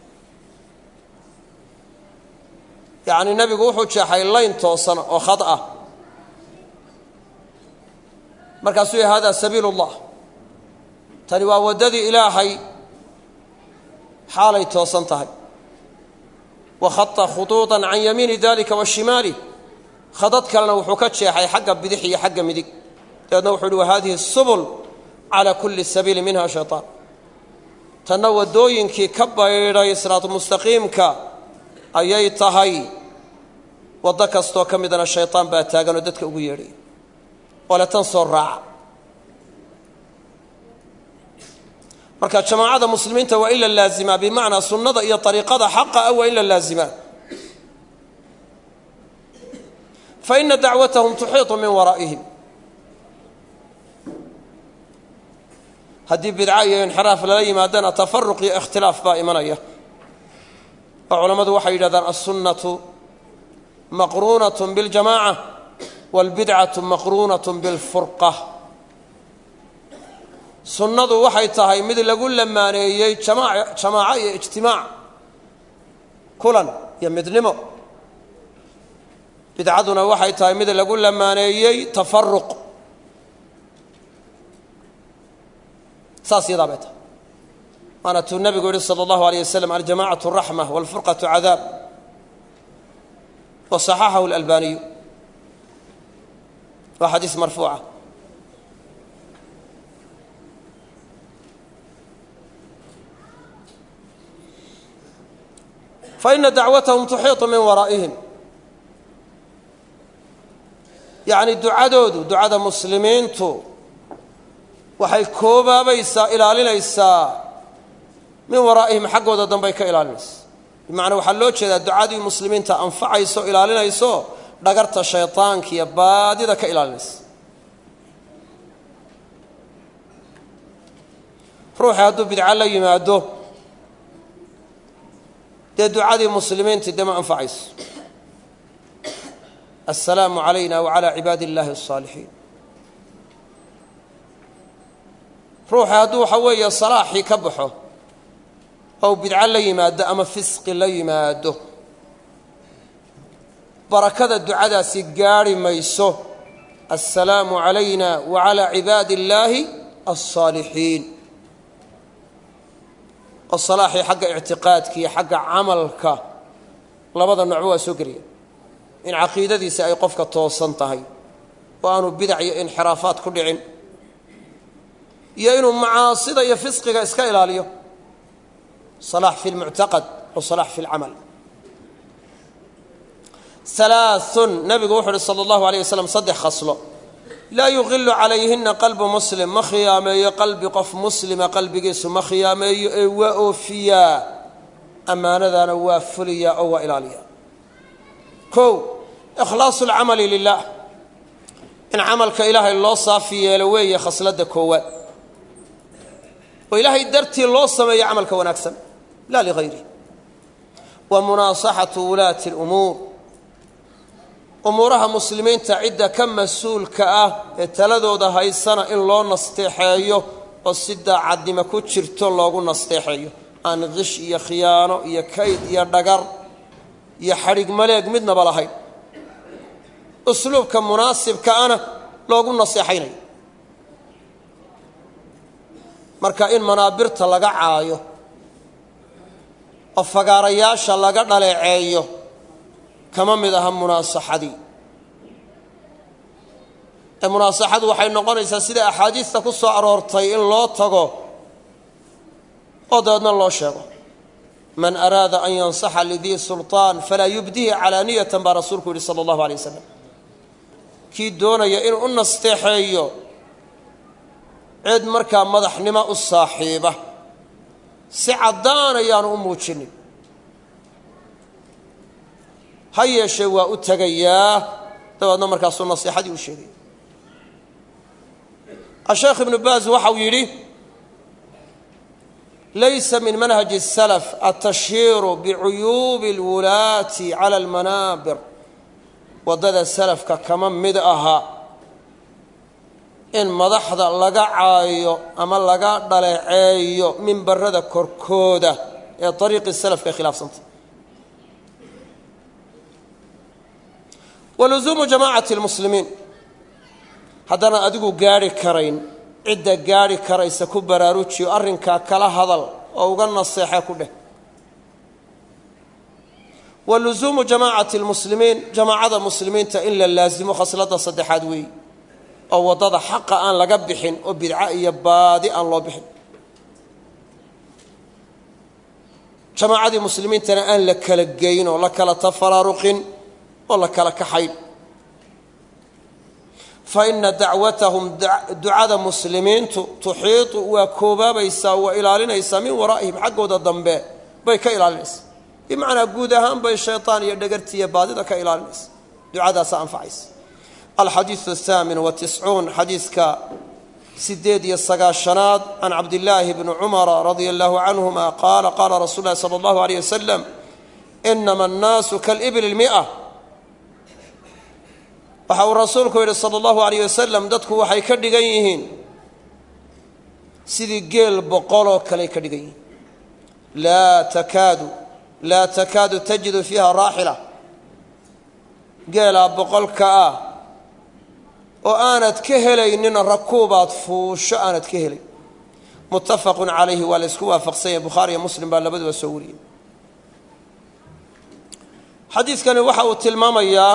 yacni nebigu wuxuu jeexay layn toosan oo khad ah markaasuu yahy hada sabiil اllah tani waa waddadii ilaahay xaalay toosan tahay wa khata khuduuطa can yamiini dalika wa shimaalih khadad kalena wuxuu ka jeexay xagga bidix iyo xagga midig dabeedna wuxuu uhi wa hadihi subul calى kuli sabiili minha shayطaan tanna waddooyinkii ka baydhay siraatu mustaqiimka ayay tahay waddo kastoo ka midana shayطaan baa taaganoo dadka ugu yeedhay ole tan soo raaca marka jamaacada muslimiinta waa in la laazimaa bimacnaa sunnada iyo ariiqada xaqa ah waa in la laazimaa faina dacwatahum tuxiiطu min waraa'ihim haddii bidca iyo inxiraaf lala yimaadana tafaruq iyo ikhtilaaf baa imanaya oo culammadu waxay yidhahdaan alsunnatu maqruunaة biاljamaca wاlbidcaةu maqruunaة biاlfurqa sunnadu waxay tahay mid lagu lamaaneeyey jamaaco iyo ijtimaac kulan iyo midnimo bidcaduna waxay tahay mid lagu lamaaneeyey tafaruq saas yadaa bay tahay waana tuu nabigu yihi salى اllahu alيyه waslm aljamacaة raxma wاlfurqaةu cadaab wa صaxaxahu اlalbaniyu waa xadiis marfuuca faina dacwatahum tuxiiطu min waraa'ihim yacni ducadoodu ducada muslimiintu waxay koobaabaysaa ilaalinaysaa min waraa'ihim xaggooda dambay ka ilaalinaysa bimacnaa waxaa loo jeedaa ducadii muslimiinta anfacayso ilaalinayso dhagarta shayطaanka iyo baadida ka ilaalinaysa ruuxii hadduu bidco la yimaado dee ducadii muslimiintii dee ma anfacayso assalaamu calayna wacalaa cibaadi illaahi الصaalixiin ruuxii hadduu waxa weeye salaaxii ka baxo ou bidco la yimaado ama fisqi la yimaado barakada ducadaasi gaadhi mayso assalaamu calayna wa calaa cibaadi illaahi alsaalixiin oo salaaxii xagga ictiqaadka iyo xagga camalka labada noocba waa soo gelaya in caqiidadiisi ay qofka toosan tahay oo aanu bidac iyo inxiraafaad ku dhicin iyo inuu macaasida iyo fisqiga iska ilaaliyo salaax fi lmuctaqad wa salaax fi lcamal alaaun nabigu wuxu uhi sala allahu alayh wasalam saddex khaslo laa yuqilu calayhina qalbu muslim ma khiyaameeyo qalbi qof muslima qalbigiisu ma khiyaameeyo ee waa oofiyaa ammaanadana waa fuliyaa oo waa ilaaliyaa kow ikhlaasu lcamali lilah in camalka ilaahay loo saafi yeelo weeye khasladda koowaad oo ilaahay dartii loo sameeyo camalka wanaagsan laa ligayri wa munaasaxatu wulaati lumuur umuuraha muslimiinta cidda ka mas-uulka ah ee taladooda haysana in loo nasteexeeyo oo si daacadnimo ku jirto loogu nasteexeeyo aan qish iyo khiyaano iyo kayd iyo dhagar iyo xadhig maleeg midnaba lahayn usluubka munaasibka ana loogu naseexaynayo marka in manaabirta laga caayo oo fagaarayaasha laga dhaleeceeyo kama mid aha munaasaxadii ee munaasaxadu waxay noqonaysaa sida axaadiista ku soo aroortay in loo tago oo dabeedna loo sheego man araada an yansaxa lidii sulطaan falaa yubdihi calaaniyatan baa rasuulku yihi sala allahu alay wasalam kii doonaya inuu u nasteexeeyo cid markaa madaxnimo u saaxiiba si caddaan ayaanu u muujinin ha yeeshee waa u tegayaa dabeedna markaasuu nasiixadii u sheegaya asheekh ibnu baaz waxau yidhi laysa min manhaji الsalaf atashhiiru bicuyuubi اlwulaati cala almanaabir waddada salafka kama mid aha in madaxda laga caayo ama laga dhaleeceeyo mimbarada korkooda ee ariiqii salafka khilaafsanta waluzuumu jamaacati lmuslimiin haddana adigu gaadhi karayn cidda gaadhi karaysa ku baraarujiyo arrinkaa kala hadal oo uga naseexe ku dheh wa luzuumu jamaacati lmuslimiin jamaacada muslimiinta in la laasimo khasladda saddexaad weeyi oo waddada xaqa aan laga bixin oo bidco iyo baadi aan loo bixin jamaacadii muslimiintana aan la kala geyn oo la kala tafaraaruqin oo la kala kaxayn fa ina dacwatahum ducada muslimiintu tuxiitu waa koobaabaysaa waa ilaalinaysaa min waraa'ihim xaggooda dambe bay ka ilaalinaysaa bimacnaa guud ahaan bay shaytaan iyo dhagartiiyo baadida ka ilaalinaysa ducadaasa anfacaysa alxadiidu ahaamin watiscuun xadiidka sideed iyo sagaashanaad can cabdillaahi bni cumara radia allahu canhuma qaala qaala rasuul lahi sala allahu aleyh wasalam inama annaasu kalibli lmia waxa uu rasuulku yidhi sala allahu alayh wasalam dadku waxay ka dhigan yihiin sidii geel boqoloo kaley ka dhigan yihiin laa takaadu laa takaadu tajidu fiiha raaxila geelaa boqolka ah oo aanad ka helaynin rakuubaad fuusho aanad ka helay muttafaqun calayhi waa la ysku waafaqsan yahay bukhaari iyo muslim baa labaduba soo wariyey xadiidkani waxa uu tilmaamayaa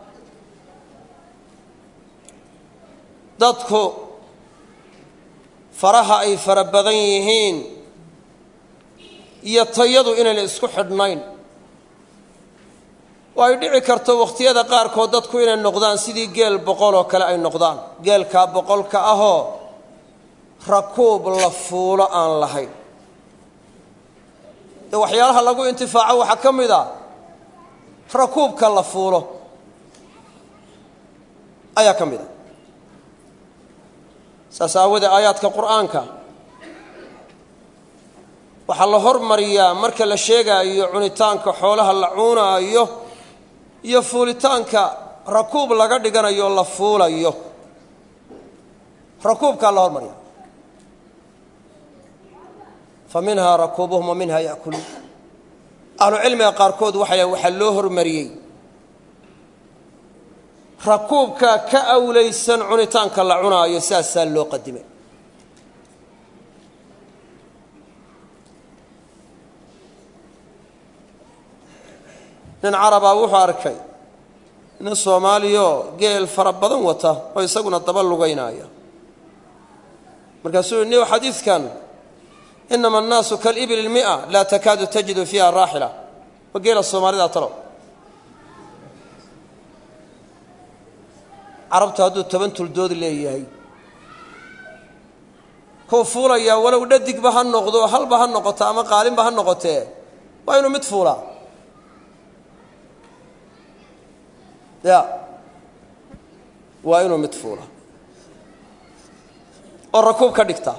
dadku faraha ay fara badan yihiin iyo tayadu inayna isku xidhnayn oo ay dhici karto wakhtiyada qaarkood dadku inay noqdaan sidii geel boqol oo kale ay noqdaan geelkaa boqolka ahoo rakuub la fuulo aan lahayn dee waxyaalaha lagu intifaaco waxaa ka mid a rakuubka la fuulo ayaa ka mid a saas aawadee aayaadka qur'aanka waxaa la hormariyaa marka la sheegaayo cunitaanka xoolaha la cuunaayo iyo fuulitaanka rakuub laga dhiganayo la fuulayo rakuubkaa la hormariya fa minhaa rakuubuhum wa minhaa ya'kuluun ahlucilmiga qaarkood waxay waxaa loo hormariyey rakuubkaa ka awlaysan cunitaanka la cunaayo saasaa loo qadimay nin carabaa wuxuu arkay nin soomaaliyaoo geel fara badan wata oo isaguna daba lugaynaya markaasuu ni xadiidkan inama annaasu kalibli lmia laa takaadu tajidu fiiha raaxila wa geela soomaalida talow carabtu hadduu toban tuldood leeyahay kuu fuulayaa walow dhadigba ha noqdo halba ha noqoto ama qaalinba ha noqotee waa inuu mid fuulaa ya waa inuu mid fuula oo rakuub ka dhigta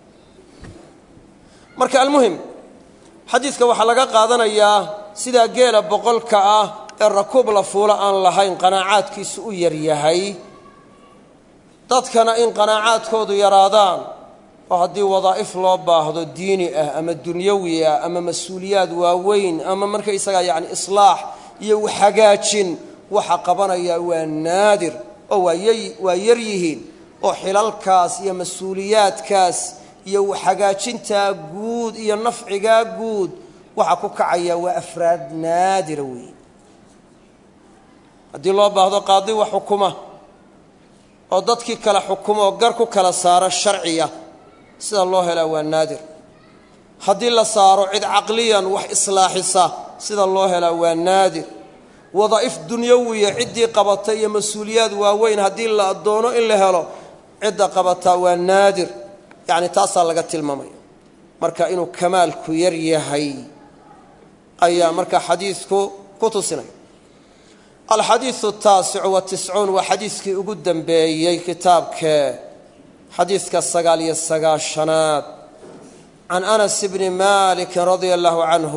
marka almuhim xadiidka waxaa laga qaadanayaa sidaa geela boqolka ah ee rakuub la fuulo aan lahayn qanaacaadkiisu u yar yahay dadkana in qanaacaadkoodu yaraadaan oo haddii wadaa'if loo baahdo diini ah ama dunyawi ah ama mas-uuliyaad waaweyn ama markaysagaa yacni islaax iyo waxhagaajin waxa qabanaya waa naadir oo waa yar yihiin oo xilalkaas iyo mas-uuliyaadkaas iyo hagaajintaa guud iyo nafcigaa guud waxa ku kacaya waa afraad naadira weeye haddii loo baahdo qaadi wax xukuma oo dadkii kala xukuma oo gar ku kala saaro sharciya sida loo helaa waa naadir haddii la saaro cid caqliyan wax islaaxisa sida loo helaa waa naadir wadaa'if dunyawiya ciddii qabata iyo mas-uuliyaad waaweyn haddii la doono in la helo cidda qabataa waa naadir yacni taasaa laga tilmaamaya marka inuu kamaalku yar yahay ayaa marka xadiidku ku tusinaya alxadiidu taasicu watiscuun waa xadiidkii ugu dambeeyey kitaabkee xadiidka sagaal iyo sagaashanaad can anas bni malikin radia allahu canhu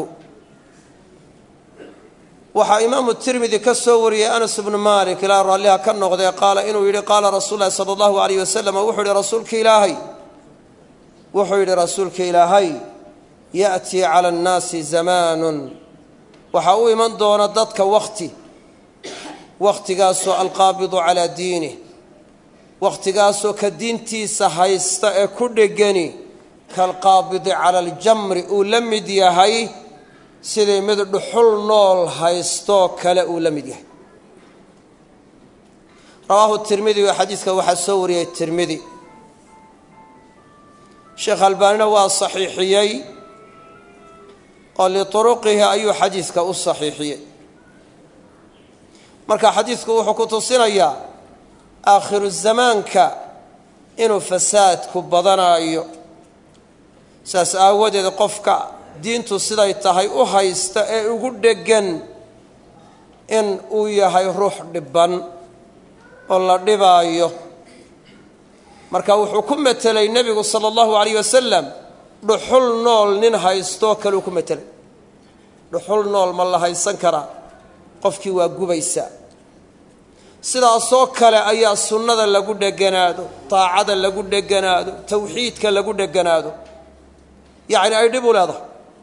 waxaa imaamu tirmidi ka soo wariyey anas bnu malik ilaa raalliha ka noqdee qaala inuu yidhi qaala rasuul lahi sala allahu alayh wasalam wuxuu yidhi rasuulka ilaahay wuxuu yidhi rasuulka ilaahay ya'tii cala annaasi zamaanun waxaa u iman doona dadka wakhti wakhtigaasoo alqaabidu calaa diinih wakhtigaasoo ka diintiisa haysta ee ku dhegani kaalqaabidi cala aljamri uu la mid yahay sidii mid dhuxul nool haystoo kale uu la mid yahay rawaahu tirmidi oo xadiidka waxaa soo wariyey tirmidi sheekh albaanina waa saxiixiyey oo lituruqihi ayuu xadiidka u saxiixiyey marka xadiidku wuxuu ku tusinayaa aakhiru zamaanka inuu fasaadku badanaayo saas aawadeed qofka diintu siday tahay u haysta ee ugu dheggan in uu yahay ruux dhibban oo la dhibaayo marka wuxuu ku metelay nebigu sala allahu alayh wasalam dhuxul nool nin haystoo kaleu ku metelay dhuxul nool ma la haysan karaa qofkii waa gubaysaa sidaasoo kale ayaa sunnada lagu dheganaado daacada lagu dheganaado tawxiidka lagu dheganaado yacni ay dhib u leedahay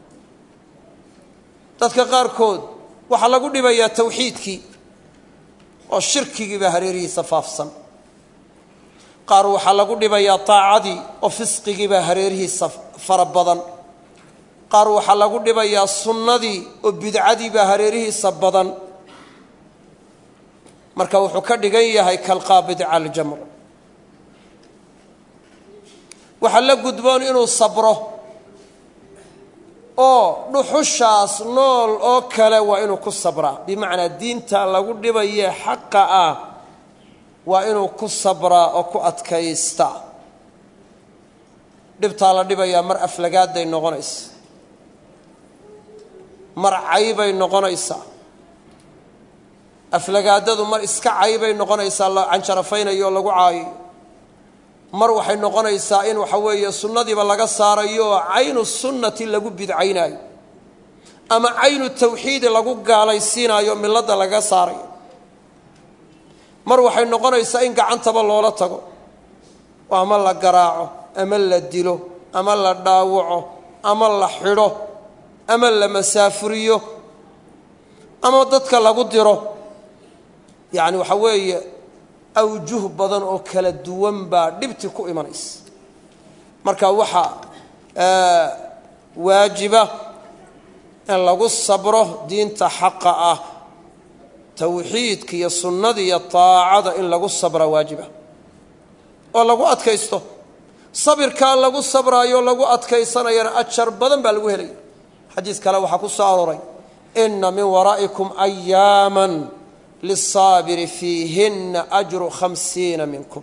dadka qaarkood waxaa lagu dhibayaa tawxiidkii oo shirkigiiba hareerihiisa faafsan qaar waxaa lagu dhibayaa daacadii oo fisqigiiba hareerihiisa fara badan qaar waxaa lagu dhibayaa sunnadii oo bidcadiiba hareerihiisa badan marka wuxuu ka dhigan yahay kalqaabidi cala aljamr waxaa la gudboon inuu sabro oo dhuxushaas nool oo kale waa inuu ku sabraa bimacnaa diinta lagu dhibaye xaqa ah waa inuu ku sabraa oo ku adkaysta dhibtaa la dhibayaa mar aflagaaday noqonaysa mar caybay noqonaysaa aflagaadadu mar iska caybay noqonaysaa la canjarafaynayo oo lagu caayayo mar waxay noqonaysaa in waxa weeye sunnadiiba laga saarayo oo caynu sunnati lagu bidcaynaayo ama caynu tawxiidi lagu gaalaysiinaayo milladda laga saarayo mar waxay noqonaysaa in gacantaba loola tago oo ama la garaaco ama la dilo ama la dhaawaco ama la xidho ama la masaafuriyo ama dadka lagu diro yacni waxa weeye awjuh badan oo kala duwan baa dhibti ku imanaysa marka waxaa waajiba in lagu sabro diinta xaqa ah tawxiidka iyo sunnada iyo taacada in lagu sabra waajiba oo lagu adkaysto sabirkaa lagu sabraayo lagu adkaysanayana ajar badan baa lagu helaya xadiis kale waxaa ku soo arooray ina min waraa'ikum ayaama liلsaabiri fiihina ajru khamsiina minkum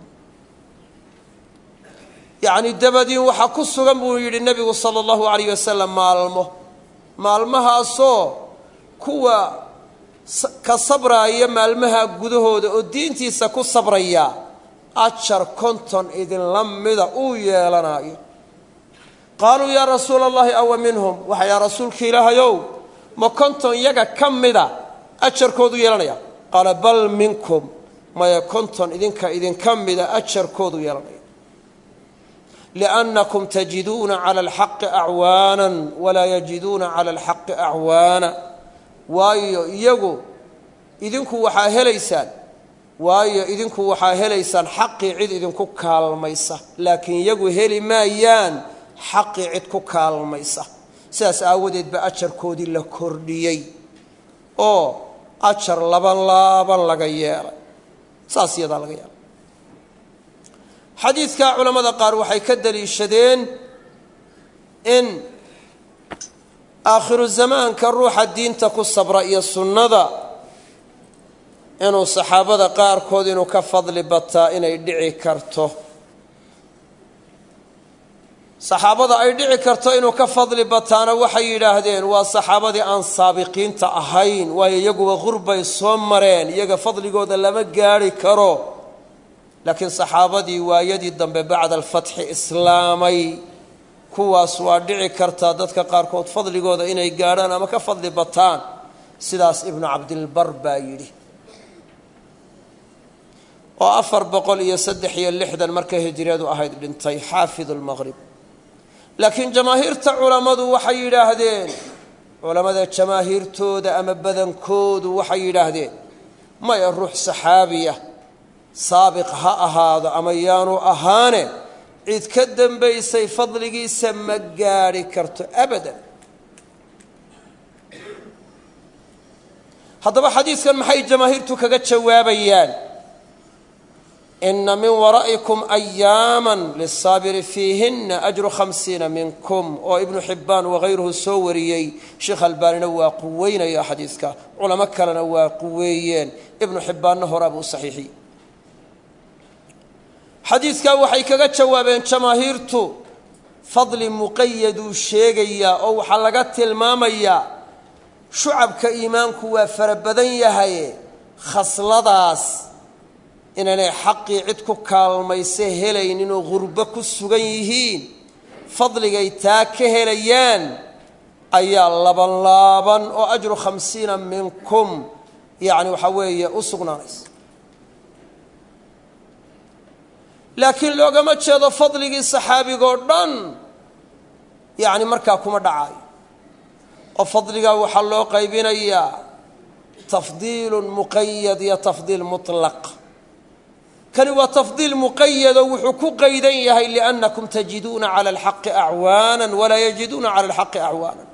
yacni dabadiin waxaa ku sugan buu yidhi nebigu sala allahu alayh wasalam maalmo maalmahaasoo kuwa ka sabraaya maalmaha gudahooda oo diintiisa ku sabraya ajar konton idinla mida uu yeelanaayo qaaluu yaa rasuula allahi awa minhum waxa yaa rasuulka ilaahayow ma konton yaga ka mida ajarkoodu yeelanaya qaala bal minkum maya konton idinka idinka mida ajarkoodu yeelanaya liannakum tajiduuna cala alxaqi acwaanan walaa yajiduuna cala alxaqi acwaana waayo iyagu idinku waxaa helaysaan waayo idinku waxaa helaysaan xaqii cid idinku kaalmaysa laakiin iyagu heli maayaan xaqii cid ku kaalmaysa sidaas aawadeed ba ajarkoodii la kordhiyey oo ajar laban laaban laga yeelay saas iyadaa laga yeelay xadiidka culamada qaar waxay ka daliishadeen in aakhiru zamaanka ruuxa diinta ku sabra iyo sunnada inuu saxaabada qaarkood inuu ka fadli bataa inay dhici karto saxaabada ay dhici karto inuu ka fadli bataana waxay yidhaahdeen waa saxaabadii aan saabiqiinta ahayn waayo iyaguba qurbay soo mareen iyaga fadligooda lama gaadhi karo laakiin saxaabadii waayadii dambe bacda alfatxi islaamay kuwaas waa dhici kartaa dadka qaarkood fadligooda inay gaadhaan ama ka fadli bataan sidaas ibnu cabdilbar baa yidhi oo afar boqol iyo saddex iyo lixdan markay hijiriyadu ahayd dhintay xaafid lmaqrib laakiin jamaahiirta culammadu waxay yidhaahdeen culammada jamaahiirtooda ama badankoodu waxay yidhaahdeen maya ruux saxaabiya saabiq ha ahaado ama yaanu ahaane cid ka dambaysay fadligiisa ma gaadhi karto abadan haddaba xadiidkan maxay jamaahiirtu kaga jawaabayaan ina min waraa'ikum ayaama lisaabiri fiihina ajru khamsiina minkum oo ibnu xibbaan wakayruhu soo wariyey sheekh albaanina waa quweynaya xadiidka culamo kalena waa quweeyeen ibnu xibbaanna horaa buu saxiixiyey xadiidkaa waxay kaga jawaabeen jamaahiirtu fadli muqayaduu sheegayaa oo waxaa laga tilmaamayaa shucabka iimaanku waa fara badan yahaye khasladaas inaanay xaqii cid ku kaalmayse helaynin oo gurbo ku sugan yihiin fadligay taa ka helayaan ayaa labanlaaban oo ajru khamsiina minkum yacni waxaa weeye u sugnaanaysa laakiin loogama jeedo fadligii saxaabigoo dhan yacni markaa kuma dhacayo oo fadligaa waxaa loo qaybinayaa tafdiilun muqayad iyo tafdiil mutlaq kani waa tafdiil muqayadoo wuxuu ku qaydan yahay liannakum tajiduuna cala alxaqi acwaana walaa yajiduuna cala alxaqi acwaana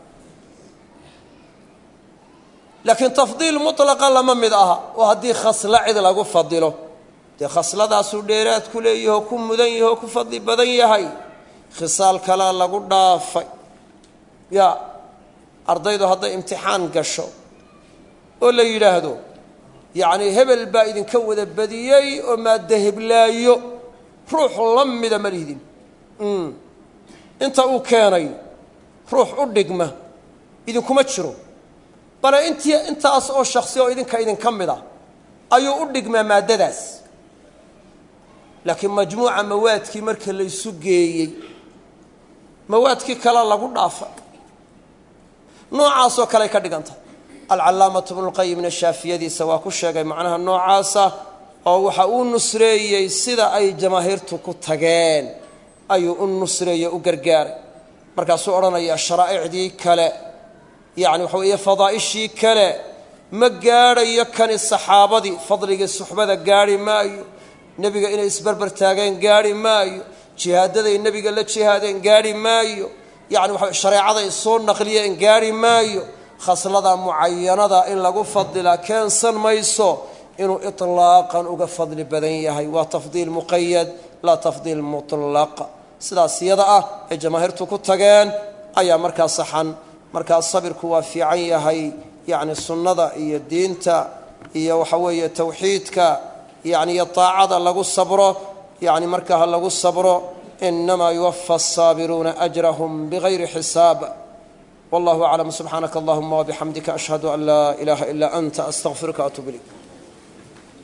laakiin tafdiil mutlaqa lama mid aha oo haddii khaslo cid lagu fadilo dee khasladaasuu dheeraad ku leeyahoo ku mudan yaho ku fadli badan yahay khisaal kalea lagu dhaafay ya ardaydu hadday imtixaan gasho oo la yidhaahdo yacnii hebel baa idinka wada badiyey oo maadda heblaayo ruux la mida ma lihdin inta uu keenay ruux u dhigma idinkuma jiro bale intii intaas oo shaksi oo idinka idinka mid a ayuu u dhigmaa maaddadaas laakiin majmuuca mawaadkii marka laysu geeyey mawaadkii kale lagu dhaafay noocaasoo kaley ka dhiganta alcallaamatu bnulqayimna shaafiyadiisa waa ku sheegay macnaha noocaasa oo waxa uu nusreeyey sida ay jamaahiirtu ku tageen ayuu u nusreeyey u gargaaray markaasuu odhanayaa sharaa'icdii kale yacni waxa weeye fadaa'ishii kale ma gaadhayo kani saxaabadii fadligii suxbada gaadhi maayo nebiga inay isbarbar taageen gaadhi maayo jihaadaday nebiga la jihaadeen gaadhi maayo yacni waxa shareecaday soo naqliyeen gaadhi maayo khaslada mucayanada in lagu fadilaa keensan mayso inuu itlaaqan uga fadli badan yahay waa tafdiil muqayad laa tafdiil mutlaq sidaas yada ah ee jamaahiirtu ku tageen ayaa markaa saxan markaa sabirku waa fiican yahay yacni sunnada iyo diinta iyo waxa weeye tawxiidka yani iyo taacada lagu sabro yani markaa ha lagu sabro inamaa yuwafa asaabiruuna ajrahum bigayri xisaab wallahu aclam subxaanaka allahuma wabixamdika ashhadu an laa ilaaha ilaa anta astaqfiruka atub ilayk